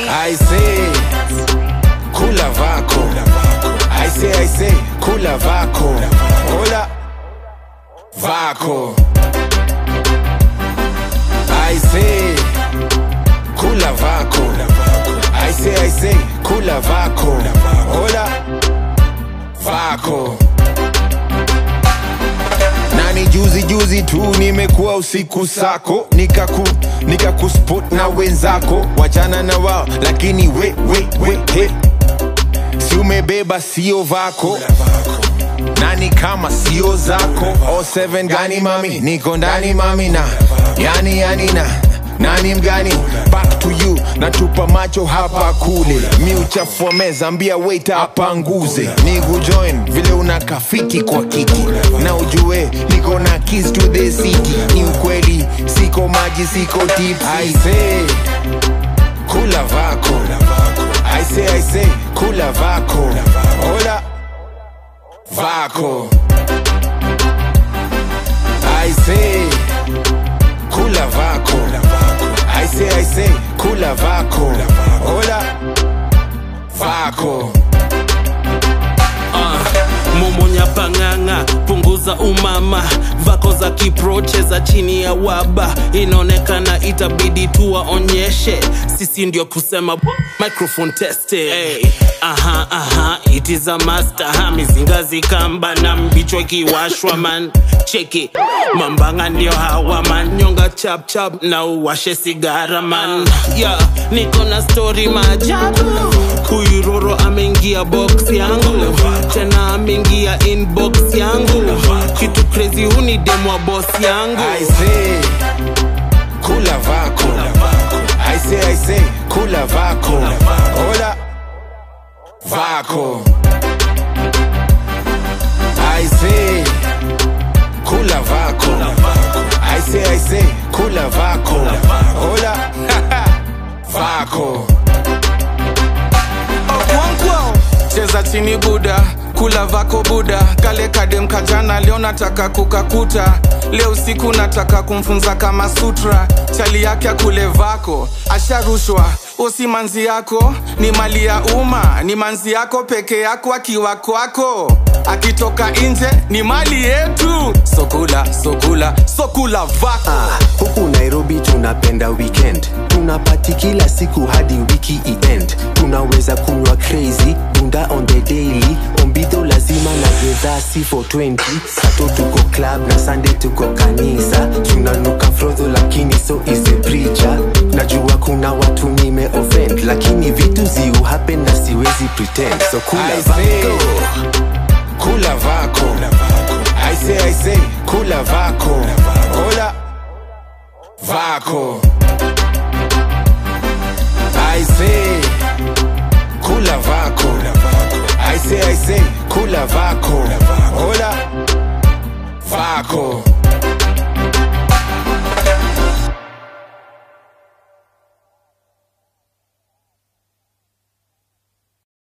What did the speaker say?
I say kula vako I say I say kula vako Hola vako I say kula vako I say I say kula vako Hola vako nani juzi juzi tu nimekuwa usiku sako nikaku nikakuspot na wenzako wachana na wao lakini we we we he si umebeba sio vako nani kama sio zako o seven gani mami niko ndani mami na yani yani na nani mgani back to you natupa macho hapa kule mi uchafua meza ambia waiter apanguze ni kujoin vile una kafiki kwa kiki na ujue niko na keys to the city ni ukweli siko maji siko tips I say kula vako I say I say kula vako hola vako I say kula vako I say I say kula vako hola vako momonya pang'ang'a punguza umama vako za kiproche za chini ya waba inaonekana itabidi tuwaonyeshe sisi ndio kusema microphone testing hey. aha aha it is a master ha mizinga zikamba na mbichwa ikiwashwa man cheki mambanga ndio hawa man nyonga chap chap na uwashe sigara man yeah, niko na story maajabu huyu roro ameingia box yangu tena ameingia inbox yangu kitu crazy huni demwa boss yangu I say kula vako I say I say kula vako hola vako I say kula vako I say I say kula vako hola vako Okonkwo cheza chini buda kula vako buda kale kadem kajana leo nataka kukakuta leo usiku nataka kumfunza kama sutra chali yake akule vako asharushwa usi manzi yako ni mali ya umma ni manzi yako peke yako akiwa kwako akitoka nje ni mali yetu sokula sokula sokula vako Ah, huku nairobi tunapenda weekend tunapati kila siku hadi wiki iend tunaweza kunywa crazy bunda on the daily ombidho lazima na gedhasi for 20 sato tuko club na sunday tuko kanisa tunanuka frodho lakini so is the preacher najua kuna watu nime offend lakini vitu ziu happen na siwezi pretend so kula I say vako kula vako I say I say kula vako hola vako I say kula vako I say I say kula vako hola vako